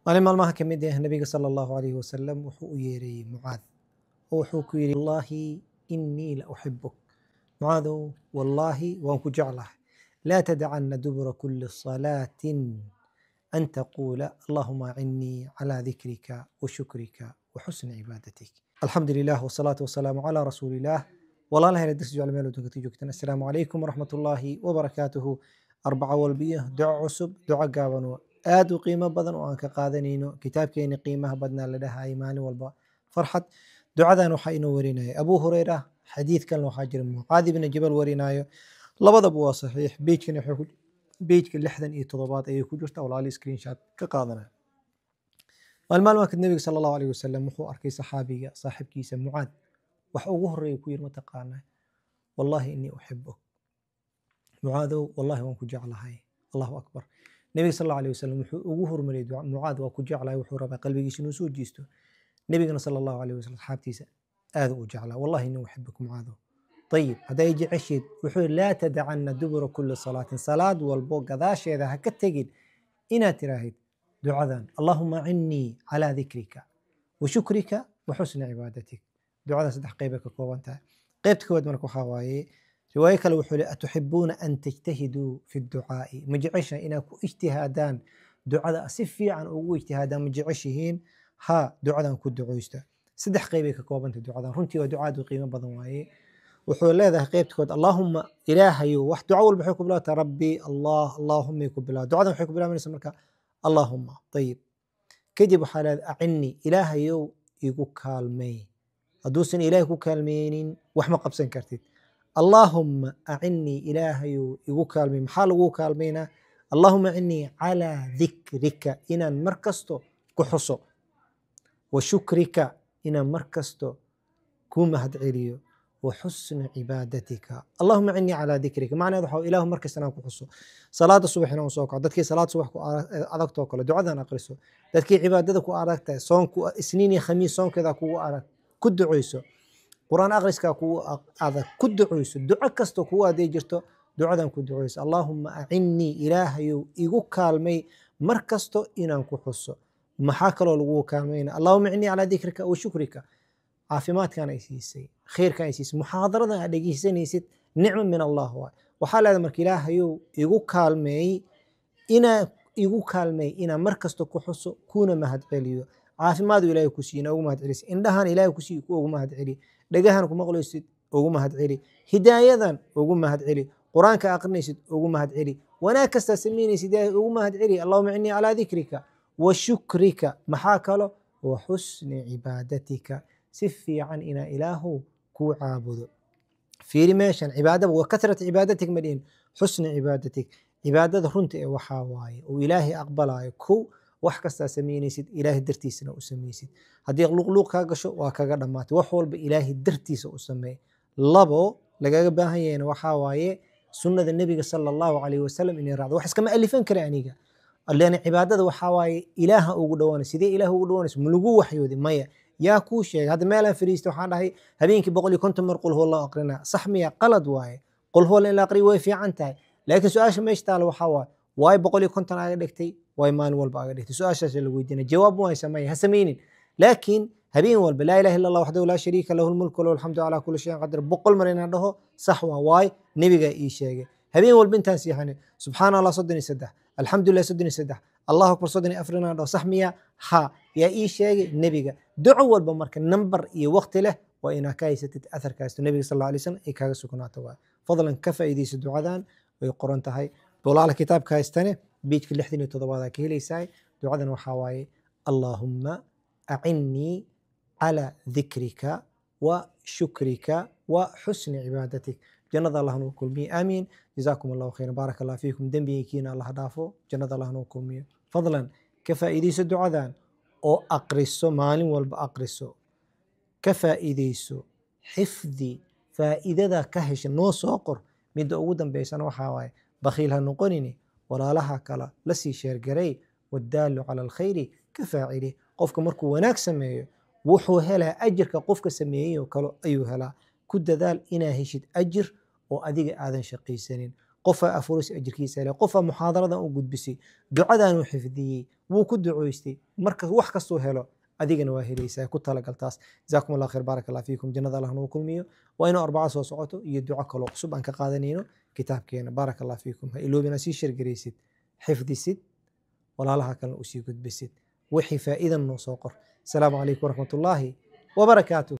maalin maalmaha ka mid ah nabiga sala allahu alayhi wasalam wuxuu u yeereeyey mucaad oo wuxuu ku yidhi wallaahi innii la uxibuk mucaadow wallaahi waan ku jeclahay laa tadacana dubura kuli salaatin an taquula allahuma acinnii calaa dikrika wa shukrika wa xusni cibaadatik alxamdu lilah wasalaatu wasalaamu calaa rasuuli illaah walaalahayna darsi jecel meel waddanka ka joogtaan assalaamu calaykum waraxmat ullaahi wabarakaatuhu arbaca walbiyo duco cusub duco gaaban oo aad u qiimo badan oo aan ka qaadanayno kitaabkeeni qiimaha badnaa la dhahayay maalin walba farxad ducadan waxaa inoo warinaya abu hureyra xadiidkan waxaa jira mucaad ibni jabal warinayo labadaba waa saxiix bejkana bejka lixdan iyo toddobaad ayay ku jirta walaali screenshot ka qaadanaya maalmaalmaanka nebiga sala allahu alayh wasalam wuxuu arkay saxaabiga saaxibkiisa mucaad wax ugu horeeya ku yiri mataqaanaa wallahi inii uxibuk mucaadow wallahi waan ku jeclahay allahu akbar nebiga sal allahu alayh wasalam wuxuu ugu hormariyay mucaad waa ku jeclahay wuxuu rabaa qalbigiisa inuu soo jiisto nebigana sala allahu alayh wasalam asxaabtiisa aad u jeclaa wallahi inii uxibuk mucaadow ayib hadday jecesheed wuxuu yidhi laa tadacana dubura kuli salaatin salaad walbo gadaasheeda ha ka tegin inaad tiraahid ducadan allahuma acinnii calaa dikrika wa shukrika wa xusni cibaadatik ducadan saddex qeybay ka kooban tahay qeybta koowaad marka waxaa waaye riwaayo kale wuxuu yihi atuxibuuna an tajtahiduu fi ducaa'i ma jeceshahay inaad ku ijtihaadaan ducada si fiican ugu ijtihaadaan ma jeceshihiin ha ducadan ku ducoysta saddex qeybay ka koobantay ducadan runtii waa ducaad u qiimo badan waaye wuxuu leedahay qeybta kood allaahuma ilaahayo wax duco walba waxay ku bilaabataa rabbi allah allaahumay ku bilaa ducadan waxay ku bilaabanaysa marka allaahuma ayib kadib waxaa leedahay acinni ilaahayow igu kaalmey hadduusan ilaahay ku kaalmeynin wax ma qabsan kartid allaahumma acinnii ilaahayow igu kaalmey maxaa lagu kaalmeynaa allaahuma acinnii calaa dikrika inaan mar kasto ku xuso wa shukrika inaan mar kasto ku mahadceliyo wa xusni cibaadatika allahuma acinnii calaa dikrika macnaheed waxaa ilaahu mar kasta inaan ku xuso salaada subax inaan soo kaco dadkii salaad subax ku adagtoo kale ducadan aqriso dadkii cibaadada ku adagtahay soonku isniin iyo khamiis soonkeeda kugu adag ku duceyso quraan akhriskaa kugu adag ku duceyso duco kastoo kugu aday jirto ducadan ku duceyso allaahuma acinnii ilaahayow igu kaalmay mar kasto inaan ku xuso maxaa kaloo lagu kaalmayna allahuma acinnii calaa dikrika wa shukrika caafimaadkan ay siisay khayrkan ay siisay muxaadaradan aad dhegeysanaysid nicmo min allah waay waxaa leedahay marka ilaahayow igu kaalmeey inaa igu kaalmeey inaan mar kasta ku xuso kuna mahadceliyo caafimaadu ilaahay ku siiy ugu mahadcelisa indhahan ilaahay ku siiy ugu mahadceli dhagahan ku maqlaysid ugu mahadceli hidaayadan ugu mahadceli qur-aanka aqrinaysid ugu mahadceli wanaag kastaa samaynaysid ilaahay ugu mahadceli allahuma innii calaa dikrika wa shukrika maxaa kalo wa xusni cibaadatika si fiican inaa ilaahu kuu caabudo fiiri meeshan cibaadaba wa kasrat cibaadatik ma dhihin xusni cibaadatik cibaadada runta ee waxaa waaye uu ilaahay aqbalaayo kow wax kastaa samaynaysid ilaahay dartiisana u samaysid haddii luqluuq kaa gasho waa kaga dhammaatay wax walba ilaahay dartiisa u sameey labo lagaga baahan yahayna waxaa waaye sunnada nebiga sala allahu calayhi wasalam inay raacdo wax iskama alifan kara aniga lan cibaadada waxaa waaye ilaaha ugu dhawaanay sidee ilaah ugu dhawaanayso ma lagu waxyoodi maya yaa kuu sheegay hadda meelaan fariista waxaan dhahay habeenkii boqol iyo konton mar qul huwa loo aqrinaa sax miya qalad waaye qul huwa in la aqriyo way fiican tahay laakiin su-aasha meesha taala waxaa waaye waay boqol iyo konton aga dhigtay waay maalin walba aga dhigtay su-aashaas la weydiina jawaab waa sameeya ha sameynin laakiin habeen walba laa ilaha illa allah waxdahu laa shariika lahu lmulku lahu alxamdu calaa kulli shayin qadir boqol mar inaan dhaho sax waa waay nebigaa ii sheegay habeen walba intaan siixane subxaana allah soddon iyo saddex alxamdulilah soddon iyo saddex allahu akbar soddon iyo afar inaan dhaho sax miya ha yaa ii sheegay nebiga duco walba marka nambar iyo waqti leh waa inaa ka haysatid atharkaasto nebiga sal alla alay slam ay kaaga sugnaato waay fadlan ka faa'iidaysa ducadan way qoran tahay dolaala kitaabka haystane biijka lixdan iyo toddobaadaa ka helaysaa ducadan waxaa waaye allaahumma acinnii calaa dikrika wa shukrika wa xusni cibaadatik jannada allah nuu kulmiye aamiin jazaakum allahu khayran baaraka allah fiikum dembigeykiina allah dhaafo jannada allah nuu kulmiyo fadlan ka faa'iidayso ducadan oo aqriso maalin walba aqriso ka faa'iidayso xifdi faa'iidada ka hesha noo soo qor midda ugu dambeysana waxaa waaye bakhiil ha noqonini walaalaha kala la sii sheergaray waddaalu cala alkhayri ka faacili qofka markuu wanaag sameeyo wuxuu helaa ajirka qofka sameeyey oo kale ayuu helaa ku dadaal inaa heshid ajir oo adiga aadan shaqaysanin qofaa afuris ajirkiisa hele qofaa muxaadaradan u gudbisay ducadan uu xifdiyey wuu ku ducoystay marka wax kastuu helo adigana waa helaysaa ku talagaltaas jazaakum allah khayr baaraka allah fiikum jannada allah nagu kulmiyo waa inuu arbaco soo socoto iyo duco kaloo cusub aan ka qaadanayno kitaabkeena baaraka allah fiikum ha iloobina sii shargaraysid xifdisid walaalaha kalena usii gudbisid wixii faa'iidan noo soo qor asalaamu calaykum waraxmat ullaahi wabarakaatuh